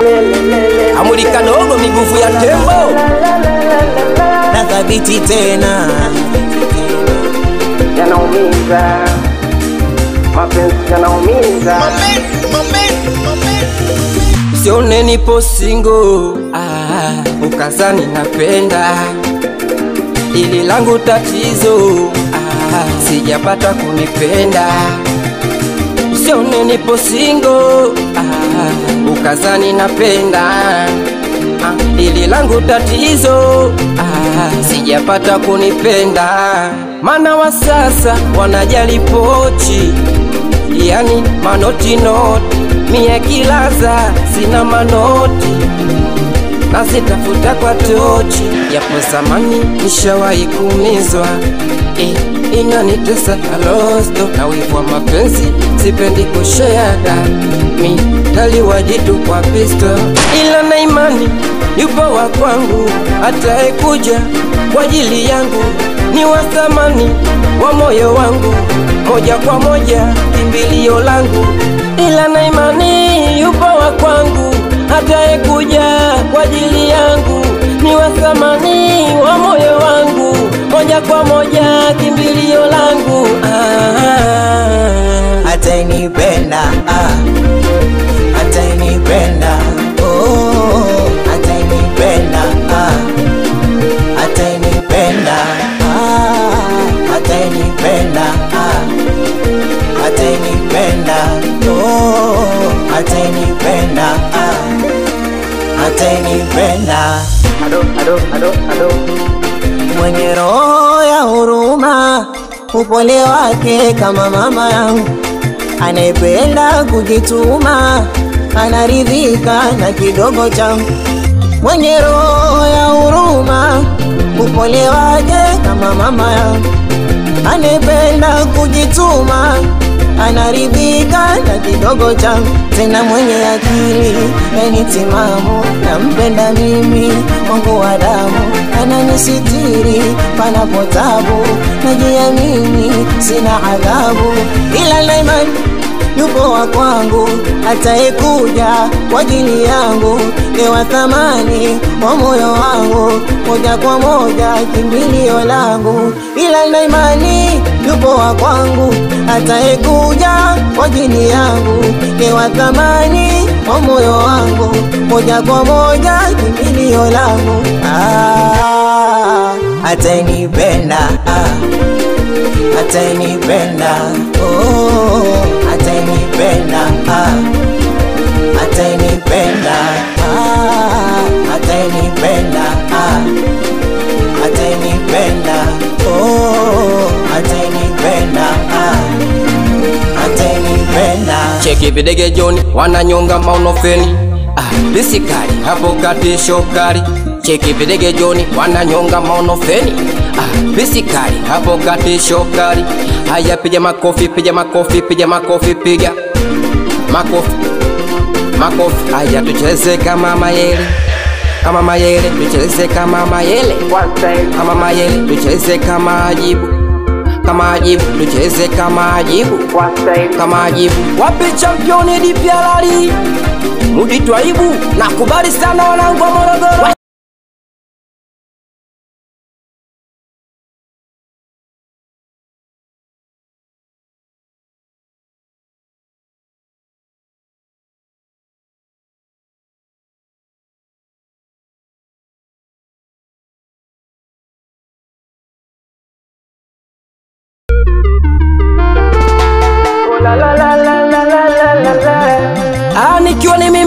Amuli kadogo miguvu ya tembo na thabiti tena yanaumiza, mapenzi yanaumiza. Sione nipo singo ah, ukazani napenda ili langu tatizo ah, sijapata kunipenda Sione nipo singo ah, ukazani napenda ah, ili langu tatizo ah, sijapata kunipenda Mana wa sasa wanajali pochi yani manoti noti mie kilaza sina manoti nazitafuta kwa tochi yapo zamani nishawahi kuumizwa eh, inanitesa alosto na wivu wa mapenzi sipendi kusheada mi taliwajitu kwa pisto ila na imani yupo wa kwangu ataekuja kwa ajili yangu ni wa thamani wa moyo wangu moja kwa moja kimbilio langu ila na imani yupo wa kwangu ataekuja kwa ajili yangu ni wa thamani wa moyo wangu moja kwa moja kimbilio langu ah. atainipenda ah. atainipenda oh. atainipenda ah. atainipenda ah. atainipenda ah. atainipenda oh. atainipenda ah. atainipenda Ado, ado, ado, ado. mwenye roho ya huruma, upole wake kama mama yangu, anayependa kujituma, anaridhika na kidogo changu. Mwenye roho ya huruma, upole wake kama mama yangu, anayependa kujituma, anaridhika na kidogo changu. Tena mwenye akili yani timamu, nampenda mimi wangu wa damu, ananisitiri panapo tabu, najiamini sina adhabu, ila na imani yupo wa kwangu, ataekuja kwa ajili yangu, ewa thamani wa moyo wangu, moja kwa moja kimbilio langu, ila na imani yupo wa kwangu, ataekuja kwa ajili yangu, ewa thamani wa moyo wangu, moja kwa moja kimbilio langu, ah, atainipenda ah atainipenda oh, atainipenda ah, atainipenda ah, atainipenda ah, atainipenda oh, atainipenda ah, atainipenda cheki videge joni wananyonga maunofeni ah, bisikali hapo kati shokari cheki videge joni wananyonga maunofeni ah, bisikali hapo kati shokari haya piga makofi piga makofi piga makofi piga makofi makofi haya tucheze kama mayele kama mayele tucheze kama mayele One time, kama mayele tucheze kama ajibu kama ajibu tucheze kama ajibu one time. kama ajibu wapi championi dipialali muditwaibu nakubali sana wanangu wa morogoro Ah, nikiwa ni mimi